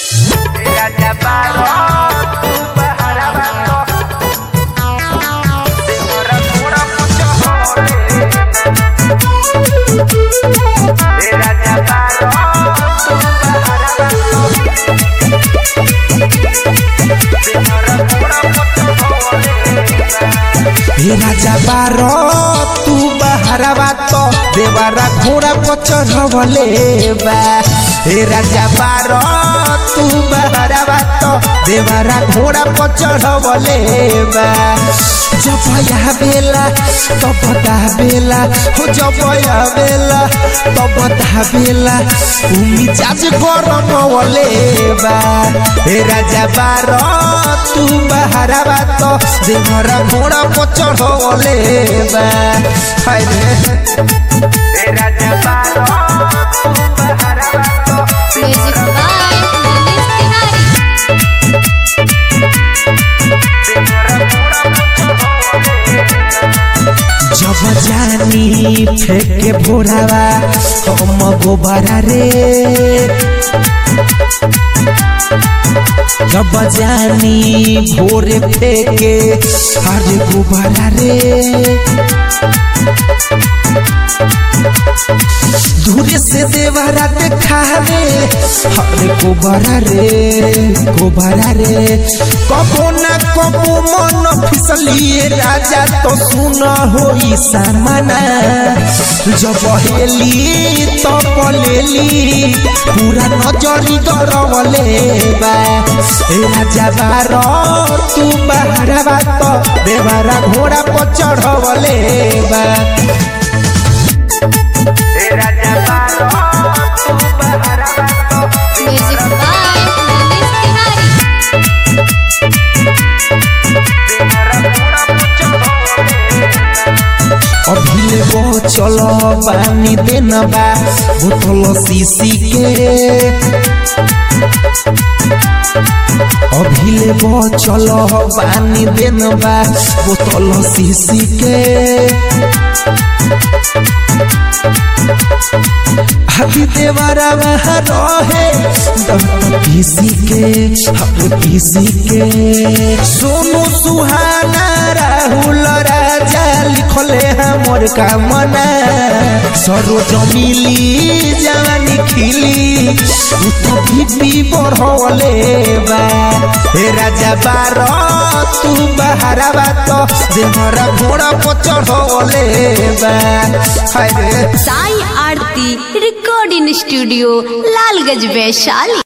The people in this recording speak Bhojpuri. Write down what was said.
Raja Barok, tu berharapan Orang kurang pucuk Raja Barok, tu berharapan Orang kurang pucuk हे राजा बारो तू बहरवा तो देवारा घोड़ा को चढ़वले बा हे राजा बारो तू बहरवा तो देवारा घोड़ा को चढ़वले बा जब या बेला तो बता बेला हो जब या बेला तो बता बेला उमी जाज गरम वले बा हे राजा बारो तू बहरवा तो देवरा घोड़ा को चढ़वले बा हाय रे Raja Barok, tu berharapan music by Manish Tiwari जब जानी फेंके भोरावा हम गोबरा रे जब जानी भोरे फेंके अरे गोबरा रे दूरे से देवरा देखा रे अरे गोबरा रे गोबरा रे कबो ना कबो मन फिसलिए राजा तो सुन होई सामना जब हेली तो पलेली पूरा नजरी गरवले बा ए राजा बारो तू बहरवा तो देवरा घोड़ा पर चढ़वले बा Raja Barok, tu berharapan music by Manish Tiwari अभिले वो चलो पानी देना बा बोतल सीसी के अभिले वो चलो पानी देना बा बोतल सीसी के अभी देवरा वहाँ रहे दम पीसी के हम पीसी के सोनू सुहाना राहुल राजा लिखले हमर कामना सरोज मिली जवानी खिली उ तो बीपी बढ़वले बा हे राजा बार तू बहरावा तो देहरा घोड़ा पर चढ़वले बा हाय रे साई आरती रिकॉर्डिंग स्टूडियो लालगंज वैशाली